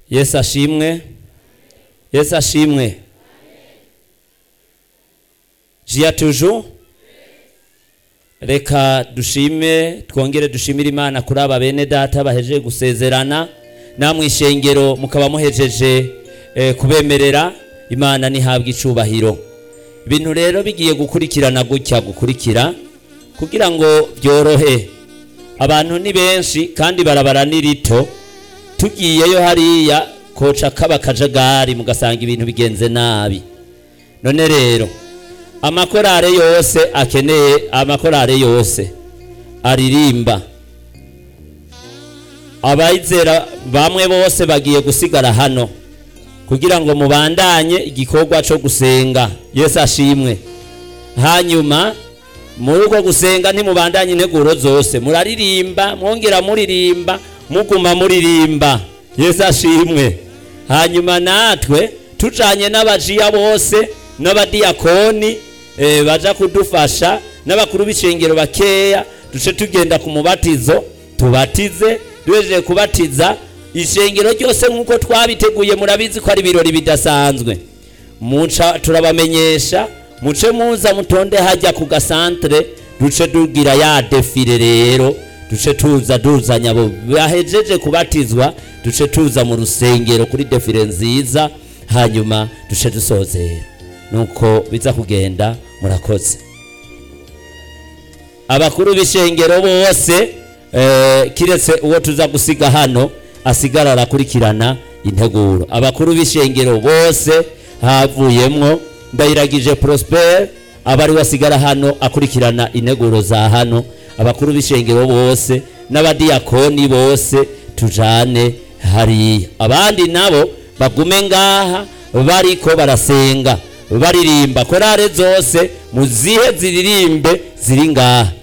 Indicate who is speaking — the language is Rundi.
Speaker 1: yesu ashimwe yesu ashimwe jiya tuju reka dushime twongere dushimire imana kuri aba bene data bahejeje gusezerana namwe ishengero mukaba muhejeje eh, kubemerera imana ntihabwe icubahiro ibintu rero bigiye gukurikirana gutya gukurikira kugira ngo byorohe abantu ni benshi kandi barabara ni rito tugiyeyo hariya koca kaba kajagari mugasanga ibintu bigenze nabi none rero amakorale yose akeneye amakorale yose aririmba abayizera bamwe bose bagiye gusigara hano kugira ngo mubandanye igikorwa cyo gusenga yesu ashimwe hanyuma muri uko gusenga ntimubandanye integuro zose muraririmba mwongera muririmba muguma muririmba yesu ashimwe hanyuma natwe tujanye n'abajiya bose n'abadiyakoni eh, baja kudufasha n'abakuru b'ishengero bakeya duce tugenda ku mubatizo tubatize duhejeje kubatiza ishengero ryose nk'uko twabiteguye murabizi ko ari ibirori bidasanzwe muca turabamenyesha muce muza mutonde hajya ku gasantere duce tugira ya defile rero duce tuza tuzanya abo bahejeje kubatizwa duce tuza mu rusengero kuri defile nziza hanyuma duce dusozera nuko biza kugenda murakoze abakuru b'ishengero bose eh, kiretse uwo tuza gusiga hano asigara arakurikirana integuro abakuru b'ishengero bose havuyemwo ndayiragije prosper aba ari we asigara hano akurikirana integuro za hano abakuru b'ishengero bose n'abadiyakoni bose tujane hariya abandi nabo bagume ngaha bariko barasenga baririmba korale zose muzihe ziririmbe ziri ngaha